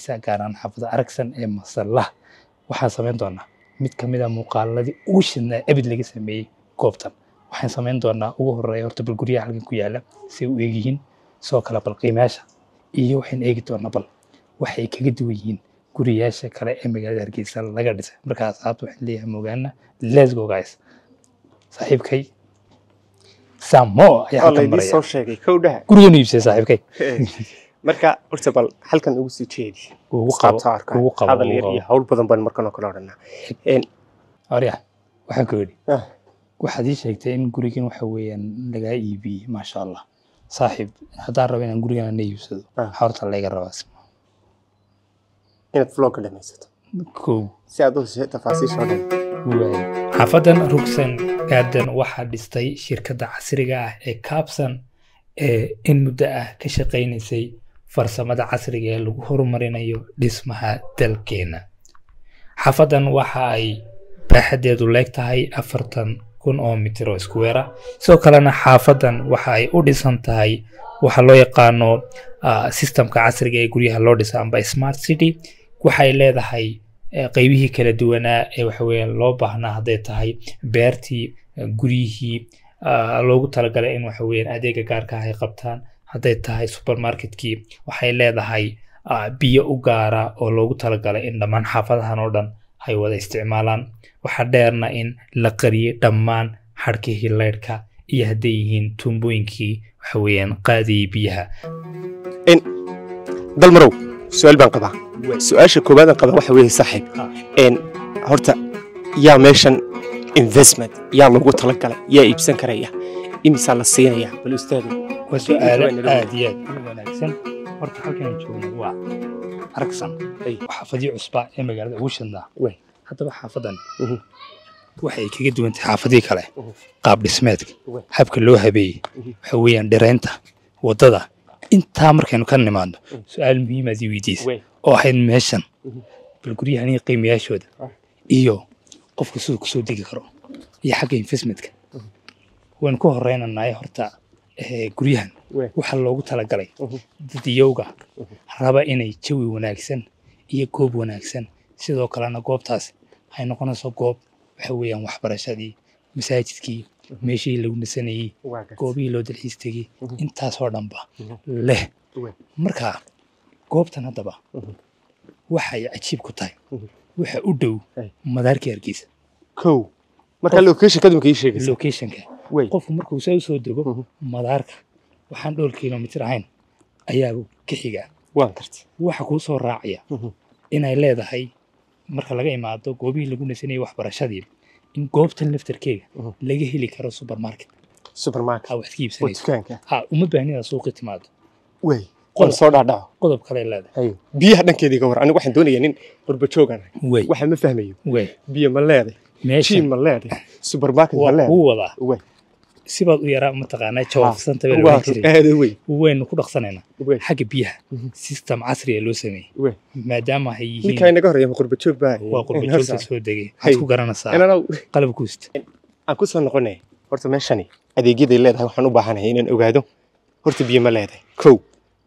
hargeysa gaar ahaan xaafada aragsan ee masallaha waxaan samayn doonaa mid ka mid a muuqaaladii ugu shidnaa ebid laga sameeyey goobtan waxaan samayn doonaa ugu horeeya horta bal guryaha halkan ku yaala say u eegyihiin sidoo kale bal qiimayaasha iyo waxaan eegi doonaa bal waxay kaga duwan yihiin guriyaasha kale ee magaalada hargeysa laga dhisay markaa asxaabta waxaan leeyahay mogaana let's go guys saaxiibkay samo ayaa oo halkan laydii maraya soo sheegay kowdhaha gurigan iibsay saaxiibkay marka horta bal halkan ugu sii jeedi ugu qabo qaabta arka ugu qabo hadal ugu yar qabo iyo hawl badan baan markan oo kale odhanaa arya waxaan ku yidhi Ah. waxaad ii sheegtay in gurigan waxa weeyaan lagaa iibiyey maasha allah saaxiib haddaan rabo inaan gurigan ana iibsado Ah. waxaa horta layga rabaa inaad vlogga dhamaysato kow si aad u hesho tafaasiisha oo dhan xaafadan rugsan garden waxaa dhistay shirkadda casriga ah ee kaabsan ee in muddo ah ka shaqaynaysay farsamada casriga ee lagu horumarinayo dhismaha dalkeena xaafadan waxa ay baaxadeedu leeg tahay afartan kun oo mitir oo iskuweera sidoo kalena xaafadan waxa ay u dhisan tahay waxa loo yaqaano ah, systemka casriga ee guryaha loo dhisa amba smart city waxay leedahay eh, qaybihii kala duwanaa ee waxa weeyaan loo baahnaa hadday tahay beertii eh, guryihii ah, loogu talagalay in waxa weeyaan adeega gaarka ah ay qabtaan hadday tahay supermarketkii waxay leedahay ah, biyo u gaara oo loogu talagalay in dhammaan xaafadahan oo dhan ay wada isticmaalaan waxaa dheerna in la qariyey dhammaan xadhkihii leydhka iyo hadday yihiin tuumbooyinkii waxa weeyaan qaadayay biyaha dalmarow su-aal baan qabaa su-aasha koowaadaan qabaa waxa weeye saaxiib Ah. een horta yaa meeshan investment yaa lagu talagalay yaa iibsan karaya imisaa la siinaya bal ustaadu waa su-aalo aad iyo aad u wanaagsan horta halkan aan joogno waa aragsan Ay. waa xaafadii cusba ee magaalada ugu shidnaa Wey. haddaba xaafadan Mhm. waxay kaga duwan tahay xaafadii kale Mhm. qaab dhismeedka Wey. habka loo habeeyey Mhm. waxa weeyaan dhiraynta waddada intaa markaynu ka nimaadno su-aal muhiimaad ii weydiisa Wey. oo ahayd meeshan Mhm. bal guryahan iyo qiimayaashooda Ah. iyo qofka siduu kusoo degi karo iyo xagga investmentka waan ku horeynanaay horta eh, guryahan Wey. waxaa loogu talagalay Mhm. dadiyowga raba inay jawi wanaagsan iyo goob wanaagsan sidoo kalena goobtaas waxay noqonayso goob waxa weeyaan waxbarashadii masaajidkii meeshihii lagu nasanayey waa gartay. goobihii loo dalxiis tegey Mhm. intaasoo dhanba Mhm. leh Wey. marka goobtan haddaba Mhm. waxay cajiib ku tahay Mhm. waxa u dhow Ay. madaarkii hargeysa kow marka location kadumka ii sheegaysa locationka wey qofku markuu saa usoo dego Mhm. madaarka waxaan dhowr kilomitir ahayn ayaa ka xigaa waan gartay waxa kuu soo raacaya Mhm. inay leedahay marka laga imaado goobihii lagu nasanayay waxbarashadii in goobtan laftarkeega Mhm. laga heli karo supermarket supermarket ha wax ka waa iibsanayso dukaanka ha uma baahnida suuqi timaado wey Qodob. qol soo dhaadhaco qodob kale leedahay Haye. biyaha dhankeedii ka war anigu waxaan doonayaa nin qurba joogan wey waxa ma fahmayo wey biyo ma leeday meeshan jiim ma leeday supermarket ma waa leeday kuu wadaa wey sibaad u yaraa mataqaanaa jawaabsanta baa waa laohan jiray aada wey waynu ku dhaqsanaynaa wey xagga biyaha Mhm. system casriya loo sameeyey wey maadaama ay ninkaa yihiin inaga horeeya ma qurba joog baa waa qurbajoogta soo degay Hay. waxaad ku garanaysaa inanaw qalab kuusta aan ku soo noqonay horta meeshani adeegyaday leedahay waxaan u baahanahay inaan ogaado horta biyo ma leedahay kow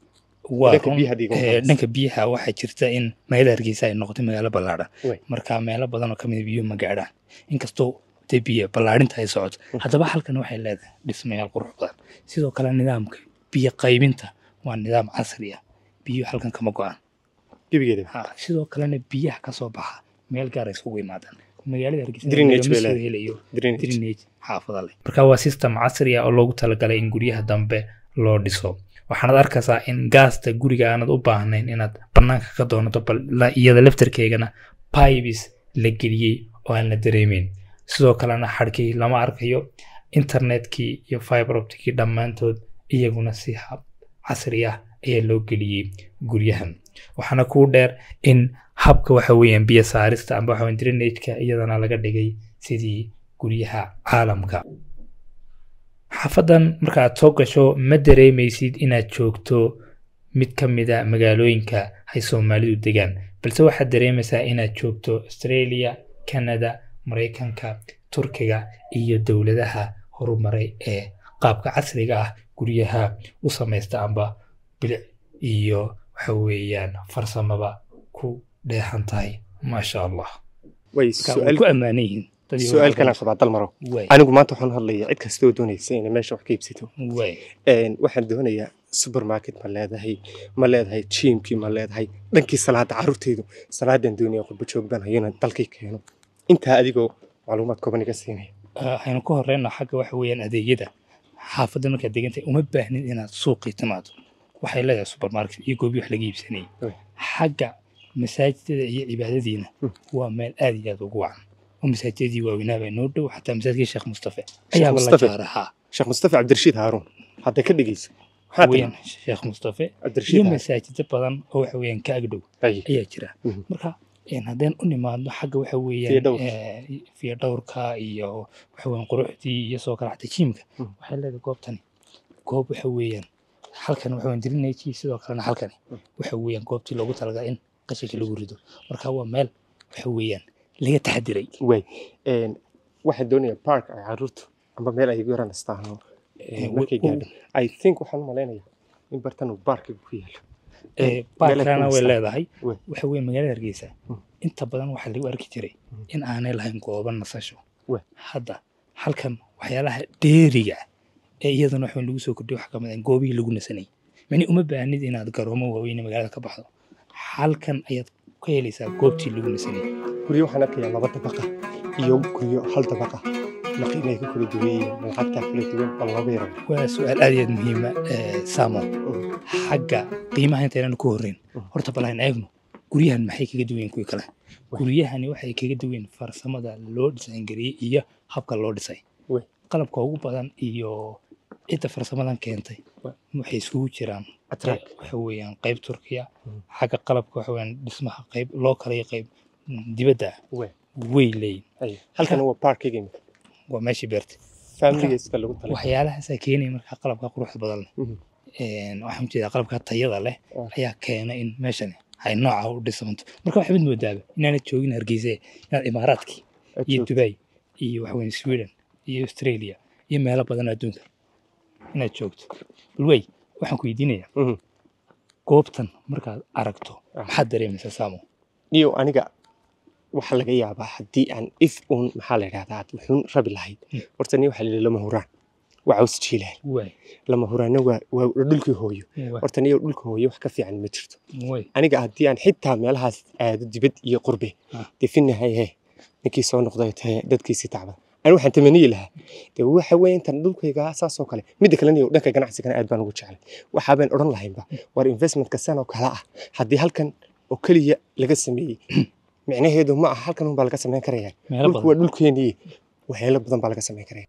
waa Dhanka run, biyaha dhiiga eh, waxaa dhanka biyaha waxaa jirta in magaalada hargeysa ay noqotay magaalo ballaadhan Wey. marka meelo badan oo kamid biyuhu ma gaadhaan inkastoo dee biyo ballaadhinta ay socoto haddaba halkan waxay leedahay dhismayaal qurux badan sidoo kale nidaamka biyo qaybinta waa nidaam casri ah biyuhu halkan kama go-aan gebigeeda ha sidoo kalena biyaha ka soo baxa meel gaar ay isugu yimaadaan magaalada hargeysa Drainage lagama bay soo leedahay. helayo drainage drainage xaafada leh marka waa system casri ah oo loogu talagalay in guryaha dambe loo dhiso waxaanad arkaysaa in gaasta guriga aanad u baahnayn inaad banaanka ka doonato bal la- iyada laftarkeegana pibes la geliyey oo aan la dareemeyn sidoo kalena xadhkii lama arkayo internetkii iyo fiber opticii dhammaantood iyaguna si hab casri ah ayaa loo geliyey guryahan waxaana kuu dheer in habka waxa weeyaan biyo saarista amba waxa weeyaan drainage-ka iyadana laga dhigay sidii guryaha caalamka xaafadan marka aad soo gasho ma dareemaysid inaad joogto mid ka mid a magaalooyinka ay soomaalidu degaan balse waxaad dareemaysaa inaad joogto australia canada maraykanka turkiga iyo dowladaha horumaray ee qaabka casriga ah guryaha u samaysta amba bilic iyo waxa weeyaan farsamaba ku dheexan tahay maasha allah way marka way su'aal ku ammaanan yihiin dad iyo su'aal waxaa kalaan qabaa dalmaro way anigu maanta waxaan hadlayaa cid kastoo doonaysa inay meesha wax ka iibsato way Een, waxaan doonayaa supermarket ma leedahay ma leedahay jiimkii ma leedahay dhankii salaada carruurtaydu salaadan doonaya qurbo joog baan hayana dalkii keeno intaa adigoo macluumaad kooban iga siinaya waxaynu ku horeyna xagga waxa weeyaan adeegyada xaafadda markaad degantahay uma baahnin inaad suuqii timaado waxay leedahay supermarket iyo goobi wax laga iibsanayay Right. xagga masaajidada iyo cibaadadiina Hmm. waa meel aad iyo aad ugu wacan oo masaajidadii waaweynaa baa noo dhow xataa masaajidkii sheekh mustafe ayaaba la Mustafe? jaarahaa sheekh mustafa cabdirashiid haaruun hadda ka dhegeyso maxaa weeyaan tiri sheekh mustafe iyo cabdirashiid haaruun masaajido badan oo waxa weeyaan ka agdhow Ay, ayaa jira Mhm. marka een, haddeen u nimaadno xagga waxa weeyaan Fiyadhowrka. eh, fiyadhowrka iyo waxa weeyaan quruxdii iyo soo kale xataa jiimka Mhm. waxay leedahay goobtani goob waxa weeyaan halkan waxa weeyaan dirinayji sidoo kalena halkani Mhm. waxa weeyaan goobtii loogu talagalay in qashinka lagu rido marka waa meel waxa weeyaan laga taxadiray way Een, waxaan doonayaa park ay carruurtu amba meel ay igu yaran istaano Eh, markay wa- gaadho i think waxaan u malaynayaa in bartan uu baarkiga ku yaalo Eh, meelaha baarkana way kulistaan. leedahay Way. waxa weeye magaalada hargeysa Mhm. inta badan waxaa lagu arki jiray Mhm. in aanay lahayn goobo nasasho Way. hadda halkan waxyaalaha dheeriga ah ee iyadana waxa lagu soo kordhiyo waxaa kamid ah goobihii lagu nasanayay mani uma baahnid inaad garoomo waaweyn magaalada ka baxdo halkan ayaad ka helaysaa goobtii lagu nasanayay guryo waxaan arkayaa laba dabaqa iyo guryo hal dabaqa ma qiimay ku kala duwan yihiin ma lacagtaa kala duwan bal looga yaro waa su-aal aad iyo aad muhiima samo xagga qiimaha intaynan ku horreyn Mhm. horta bal aan eegno guryahan maxay kaga duwan yihiin kuwii kale Way. guryahani waxay kaga duwan yihiin farsamada loo dhisaangariyey iyo habka loo dhisay Way. qalabka ugu badan iyo cidda farsamadan keentay Way. waxay isugu jiraan Attract. qey- waxa weeyaan qayb turkiya Mhm. xagga qalabka waxa weeyaan dhismaha qayb loo kala iyo qayb mm, dibadda ah Way. way leeyihin Ay, halkan waa parkiga imika waa meeshii beertay familiga iska lagu talay waxyaalahaasaa keenaya markaa qalabka quruxda badan leh Mhm. Een, waxaan ujeedaa qalabka tayada leh Ah. ayaa keena in meeshani ay nooca u dhisanto marka waxaad moodaaba inaanad joogin hargeysa inaad imaaraadkii iyo dubai iyo waxaweye sweden iyo australia iyo meelo badan adduunka inaad joogto balwey waxaan ku weydiinayaa Mhm. goobtan markaad aragto Ah. maxaad dareemaysaa saamo niyo aniga waxaa laga yaabaa haddii aan if uun maxaa la yidhahdaa aad wuxuun rabi lahayd Mm. horta ni waxaa lihi lama huraan waa caws jiilahay way lama huraanna waa waa dhulkii hooyo way horta niyo dhulka hooyo wax ka fiican ma jirto way aniga haddii aan xitaa meelahaas aado dibad iyo qurbe Ah. definahay he ninkii soo noqday tahe dadkiisii tacba ani waxaan tamaniyi lahaa de waxa weeye intan dhulkayga saasoo kale midda kale niyo dhanka ganacsigana aad baan ugu jeclay waxaabaan odhan lahaynba war investmentka san oo kale ah haddii halkan oo keliya laga sameeyey micnaheedu ma aha halkan unbaa laga samayn karaya meelo dhulku badan waa dhulkeenii waxyaalo badan baa laga samayn karaya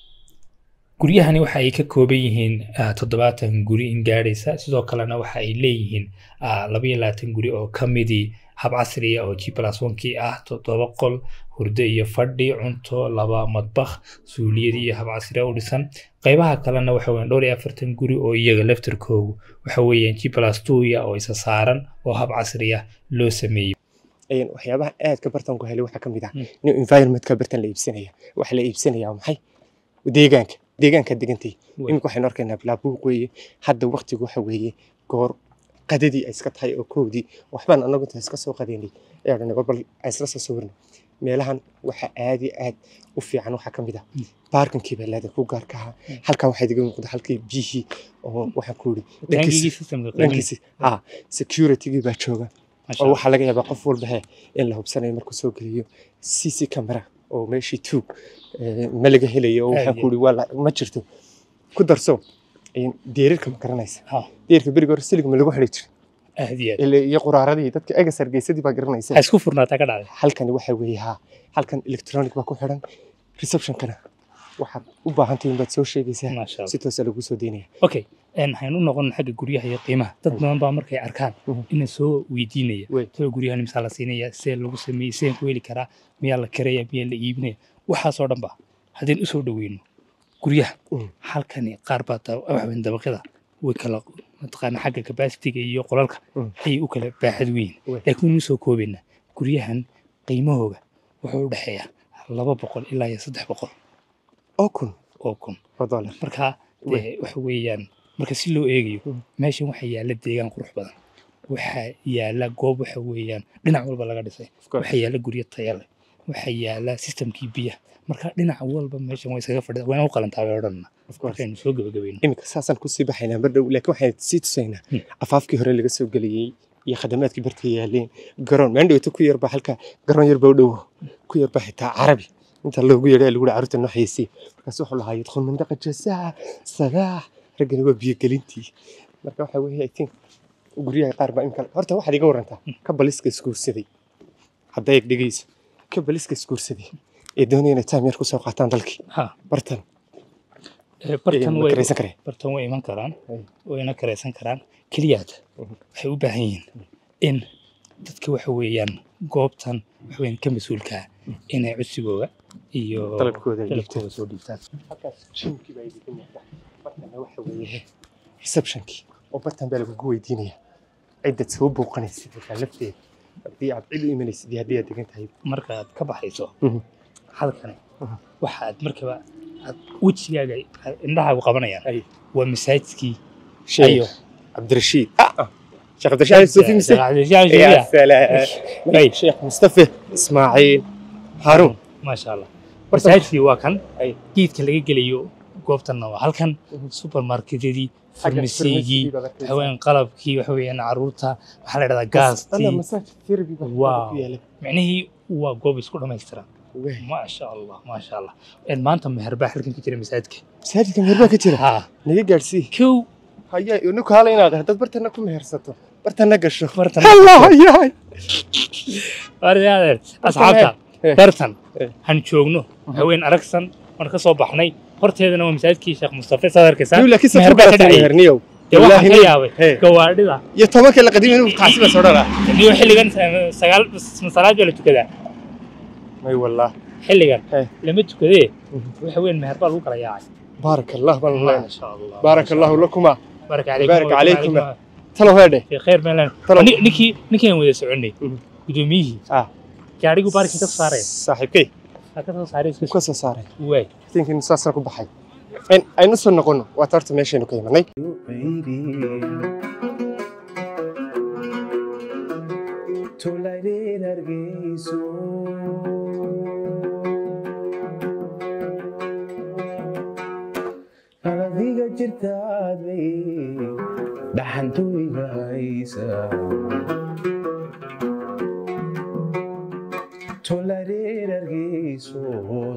guryahani waxa ay ka kooban yihiin ah, toddobaatan guri in gaadhaysa sidoo kalena waxa ay leeyihiin ah, laba iyo labaatan guri oo ka midii hab casriya oo g plus onkii ah toddoba qol hurdo iyo fadhi cunto laba madbakh suuliyad iyo hab casriya u dhisan qaybaha kalena waxa weeyaan dhowr iyo afartan guri oo iyaga laftarkoogu waxa weeyaan g plus twoya oo isa saaran oo hab casriya loo sameeyey Een, waxyaabaha aadka bartan ku helay waxaa ka mid ah Mm. in environmentka bartan la iibsanaya waxa la iibsanaya waa maxay deegaanka deegaanka degantay Way. iminka waxaynu arkaynaa bilaabuuq weeye hadda waktigu waxa weeye goor qadadii ay iska tahay oo koowdii waxbaan anagu inta iska soo qadeynay ayaa dhanay bal ay isla soo sawirnay meelahan waxa aad iyo aad u fiican waxaa ka mid ah Mm. baarkankii baa leedahay ku gaarka ahaa Mm. halkaa waxaa iga muuqda halkii biyihii oo waxaan ku yidhi taangigii dhankiisi systemka qiimaha dhankiisi ha securitygii baa jooga Masha oo Allah. waxaa laga yaabaa qof walba he in la hubsanayo markuu soo geliyo cc camera oo meeshii tuug eh, ma laga helayo oo waxaan Aad ku ihi waa la- ma jirto ku darso een, deerirka ma garanaysa Ha, deerka beriga hore silig ma lagu xidhi jiray aad iyo aad Ile- iyo quraaradii dadka egas hargeysadii baa garanaysa waxaa isku furnaataa ka dhacday halkani waxa weeye ha halkan electronic baa ku xidhan receptionkana waxaad u baahantahay inbaad soo sheegaysaa maasha Allah. si toosa lagu soo deynaya okay een, waxaynu u noqon xagga guryaha iyo qiimaha dad Mm. badan baa markay arkaan Mhm. ina soo weydiinaya Wey. soo guryahan misaa la siinaya see lagu sameeyey seen ku heli karaa miyaa la karaya miyaa la iibinaya waxaasoo dhan ba haddeen usoo dhoweyno guryaha Mm. halkani qaar baa da- waxweyn dabaqyada way kala mataqaana xagga kabasitiga iyo qolalka Mm. ayay u kala baaxad weyn Wey. laakiin waynu soo koobaynaa guryahan qiimahooga wuxuu u dhexeeyaa laba boqol ilaa iyo saddex boqol oo kun oo kun oo dollar marka Wey. dee waxa weeyaan marka si loo eegayo Mm. meeshan waxaa yaalla deegaan qurux badan waxaa yaala goob waxa weeyaan dhinac walba laga dhisay Of course. waxaa yaala guryo taya leh waxaa yaala systemkii biyaha marka dhinac walba meeshan way iskaga fadhida wayna u qalantaa bay odhanna Of course. markaynu soo gebagabayno iminka saasaan kusii baxaynaa mar dhow laakiin waxaan sii tusaynaa Hmm. afaafkii hore laga soo geliyey iyo khadamaadkii barta yaaleen garoon maan dhowto ku yarba halka garoon yarba u dhowo ku yarba xitaa carabi inta loogu yeedhay lagu carruurta noo xayeysiye markaas wuxuu lahaa yadkhul mandaqa jazaa salaax raggani waa biyogelintii marka waxa weeye i think guryaha qaar baa imka horta waxaad iga warantaa ka baliska isguursaday hadda eeg dhegeysa ka baliska isguursaday ee doonaya inay time yar kusoo qaataan dalkii ha bartan ee, bartan ma way karaysan karee bartan way iman karaan Ay. wayna karaysan karaan keliyaad Mhm. waxay u baahan yihiin in dadka waxa weeyaan goobtan waxa weeyaan ka mas-uulka ah inay codsigooda iyo Dalabkooda ay dalabkooda soo dhiibtaan halkaas jimkii baa idinka muuqda bartana waxa weeye receptionkii oo bartan baa lagugu weydiinaya ciddad soo booqanaysid markaa lafteeda haddii aad cid u imanaysid iyo haddii aad degan tahay markaad ka baxayso Mhm. halkani Mhm. waxaad markaba aad wejigaaga indhahaagu qabanayaan Ay. waa masaajidkii sheekh Ayo. cabdirashiid ah ah. sheekh cabdirashiid suufi mise Maasha يا سلام أي. شيخ مصطفى اسماعيل هارون allah masaajidkii waa kan Ay. geedka laga gelayo goobtanna waa halkan supermarketyadii farmasigii haween qalabkii waxa weeyaan caruurta waxaa la dhahdaa انا gaastii مساج ثيرابي Wow. micnihii waa goob isku dhammaystiran maasha allah maasha allah Een, maanta meher baa halkan ka jira masaajidka مساجد كم هربا كتير ha نيجي جالسي kow هيا انك هلا ينادى دad bartana ku mehersato bartana gasho bartan الله هيا Wariyaadeer, asxaabta Eh. bartan Eh. han joogno haween aragsan waan ka soo baxnay horteedana waa masaajidkii sheekh mustafa saad arkaysaa يقول لك كيف meher baa ka dhacay مهرنيو dee waxaan ka والله yaabay Hey. gawaadhida يا توك اللي قديم انه تعسب سوداء niyo xilligan eh, sagaal masalaad baa la tukadaa اي والله xilligan Hey. lama tukadee Mhm. waxa weyn meher baa lagu kala yaacay بارك الله بالله maasha allah بارك الله لكما بارك عليكم بارك عليكم. وعليكم. تلو هذا في خير meelan Talo. ninkii ninkii aan wada soconay Mhm. gudoomiyihii اه gaadhigu baarkin ka soo saaraya صاحبكي ha ka soo saaraya isku كوسو صار waay think in saasaan ku baxay in aynu soo noqono waa taarta meeshaynu ka imanay tolaydeen hargeyso qaladiga jirtaadbay dhaxantooyga haysa tolaydeen hargeyso